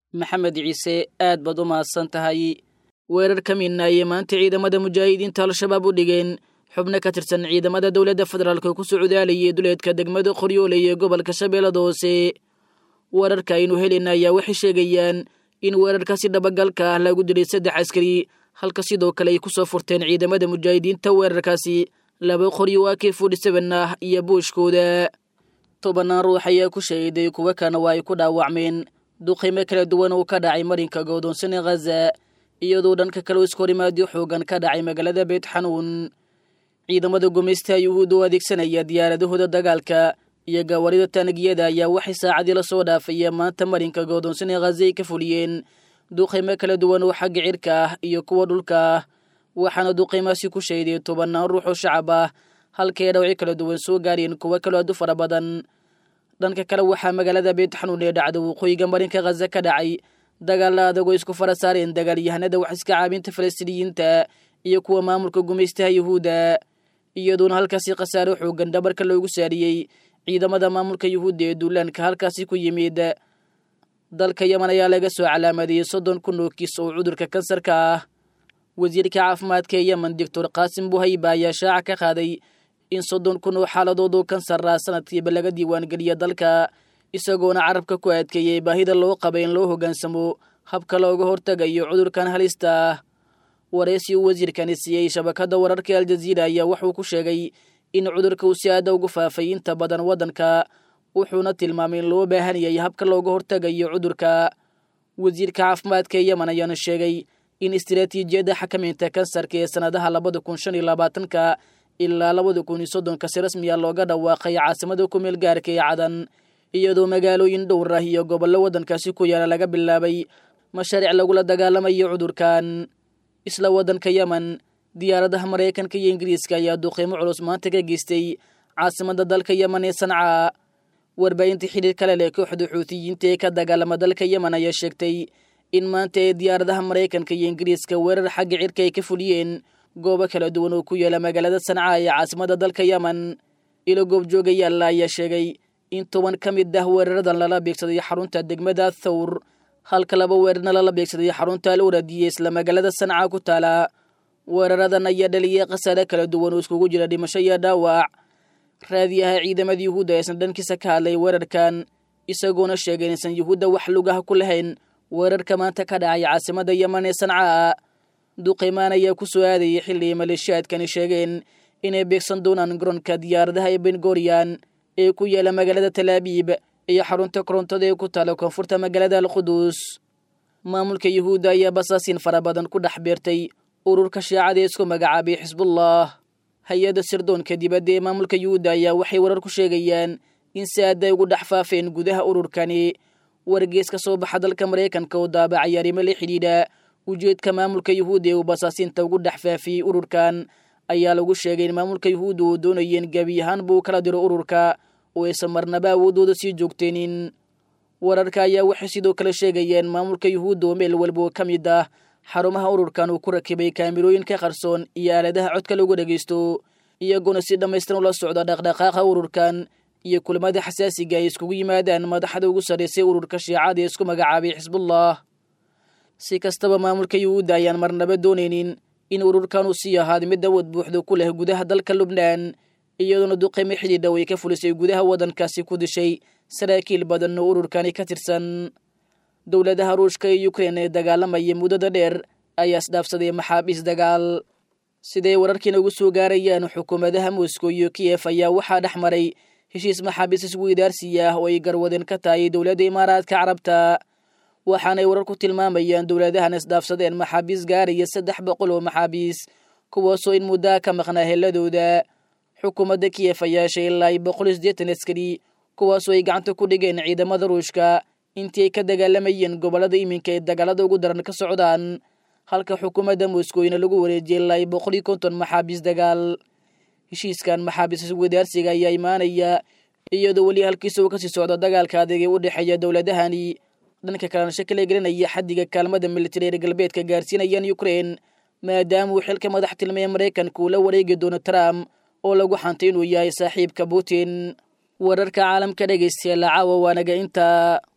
maxamed ciise aad baad u mahadsan tahay weerar ka midna ayay maanta ciidamada mujaahidiinta al-shabaab u dhigeen xubno ka tirsan ciidamada dowladda federaalk ku socdaalayay duleedka degmada qoryoole ee gobolka shabeellada hoose weerarka aynu helina ayaa waxay sheegayaan in weerarkaasi dhabagalka ah lagu dilay saddex askari halka sidoo kale ay ku soo furteen ciidamada mujaahidiinta weerarkaasi laba qoryo waa kee forty seven ah iyo buushkooda tobanaan ruux ayaa ku shahiday kuwo kana waa ay ku dhaawacmeen duqaymo kala duwan uu ka dhacay marinka goodoonsane khaza iyadoo dhanka kale iskahorimaadyo xoogan ka dhacay magaalada beyt xanuun ciidamada gumaystaha yuhuud oo adeegsanaya diyaaradahooda dagaalka iyo gawarida taanagiyada ayaa waxay saacadii lasoo dhaafaya maanta marinka goodoonsane khaza ay ka fuliyeen duqaymo kala duwan oo xagga cirka ah iyo kuwa dhulka ah waxaana duqaymaasi ku shahiday tobanaan ruux oo shacab ah halkay dhawci kala duwan soo gaareen kuwo kaloo aad u fara badan dhanka kale waxaa magaalada beyt xanuun ee dhacda waqooyiga marinka khaza ka dhacay dagaalla adagoo isku fara saareen dagaalyahanada wax iska caabinta falastiiniyiinta iyo kuwa maamulka gumaystaha yuhuudda iyadoona halkaasi khasaaro xoogan dhabarka loogu saariyey ciidamada maamulka yuhuudda ee duulaanka halkaasi ku yimid dalka yeman ayaa laga soo calaamadiyey soddon kun oo kiis oo cudurka kansarka ah wasiirka caafimaadka ee yemen doctor qaasim buhayba ayaa shaaca ka qaaday in soddon kun oo xaaladood oo kansar ah sanadkiiba laga diiwaangeliya dalka isagoona carabka ku adkeeyey baahida loo qaba in loo hoggaansamo habka looga hortagayo cudurkan halista ah waraysi uu wasiirkani siiyey shabakadda wararka aljaziira ayaa wuxuu ku sheegay in cudurka uu si aada ugu faafay inta badan waddanka wuxuuna tilmaamay in loo baahan yahay habka looga hortagayo cudurka wasiirka caafimaadka ee yemen ayaana sheegay in istiraatiijiyadda xakamaynta kansarka ee sannadaha labada kun shan iyo labaatanka ilaa labada kun iyo soddonka si rasmiya looga dhawaaqay caasimada ku meel gaarka ee cadan iyadoo magaalooyin dhowr ah iyo gobollo waddankaasi ku yaala laga bilaabay mashaariic lagula dagaalamayo cudurkan isla waddanka yemen diyaaradaha maraykanka iyo ingiriiska ayaa duqeymo culus maanta ka geystay caasimada dalka yemen ee sanca warbaahinta xidhiir kale leh kooxda xuutiyiinta ee ka dagaalama dalka yemen ayaa sheegtay in maanta ee diyaaradaha maraykanka iyo ingiriiska weerar xagga cirka ay ka fuliyeen goobo kala duwan oo ku yaala magaalada sanca ee caasimada dalka yemen ilo goobjoogayaalla ayaa sheegay in toban ka mid ah weeraradan lala beegsaday xarunta degmada thawr halka laba weerarna lala beegsaday xarunta al uradiye isla magaalada sanca ku taala weeraradan ayaa dhaliyay khasaare kala duwan oo iskugu jira dhimasho iyo dhaawac raadiyaha ciidamada yuhuudda aysan dhankiisa ka hadlay weerarkan isagoona sheegay inaysan yuhuudda wax lugaha ku lahayn weerarka maanta ka dhacay caasimada yemen ee sanca duqeymaan ayaa ku soo aadayay xilli maleeshiyaadkani sheegeen inay beegsan doonaan garoonka diyaaradaha ee bengoriyan ee ku yaala magaalada talaabiib iyo xarunta korontada ee ku taala koonfurta magaalada alquduus maamulka yuhuudda ayaa basaasiin fara badan ku dhex beertay ururka shiicada ee isku magacaabay xisbullah hay-adda sirdoonka dibadda ee maamulka yuhuudda ayaa waxay warar ku sheegayaan in si aad ay ugu dhex faafeen gudaha ururkani wargees ka soo baxa dalka maraykanka oo daabacay arrimo la xidhiidha ujeedka maamulka yuhuudda ee uu basaasiinta ugu dhex faafiyey ururkan ayaa lagu sheegay in maamulka yuhuudda uu doonayeen gebi ahaan buu kala diro ururka oo aysan marnaba awoodooda sii joogteenin wararka ayaa waxay sidoo kale sheegayeen maamulka yuhuudda oo meel walba oo ka mid ah xarumaha ururkan uu ku rakibay kaamirooyinka qarsoon iyo aaladaha codka lagu dhagaysto iyagoona si dhammaystiran ula socda dhaqdhaqaaqa ururkan iyo kulamada xasaasiga ay iskugu yimaadaan madaxda ugu sarraysay ururka shiicada ee isku magacaabay xisbullah si kastaba maamulka yuhuudda ayaan marnaba doonaynin in ururkan uu sii ahaada mid awood buuxda ku leh gudaha dalka lubnaan iyadoona duqeymo xidhiidha way ka fulisay gudaha waddankaasi ku dishay saraakiil badan oo ururkani ka tirsan dowladaha ruushka iyo ukrein ee dagaalamaya muddada dheer ayaa isdhaafsaday maxaabiis dagaal siday wararkiina ugu soo gaarayaan xukuumadaha moscow iyo kiyef ayaa waxaa dhex maray heshiis maxaabiis isweydaarsiya ah oo ay garwadeen ka tahay dowladda imaaraadka carabta waxaanay warar ku tilmaamayaan dowladahan isdhaafsadeen maxaabiis gaaraya saddex boqol oo maxaabiis kuwaasoo in muddaa ka maqnaa heladooda xukuumadda kiyef ayaa yeeshay ilaa boqol iyo siddeetan askari kuwaasoo ay gacanta ku dhigeen ciidamada ruushka intii ay ka dagaalamayeen gobollada iminka ee dagaalada ugu daran ka socdaan halka xukuumadda moskowna lagu wareejiyay ilaa boqol iyo konton maxaabiis dagaal heshiiskan maxaabiis iswadaarsiga ayaa imaanaya iyadoo weli halkiisa uu kasii socdo dagaalka adeeg ee u dhexeeya dowladahani dhanka kalena shakila gelinaya xaddiga kaalmada militari reer galbeedka gaarsiinayaan ukrein maadaama uu xilka madax tilmaya maraykanka uu la wareegi doono trump oo lagu xantay inuu yahay saaxiibka putin wararka caalamka dhegaystayaal caawa waanaga intaa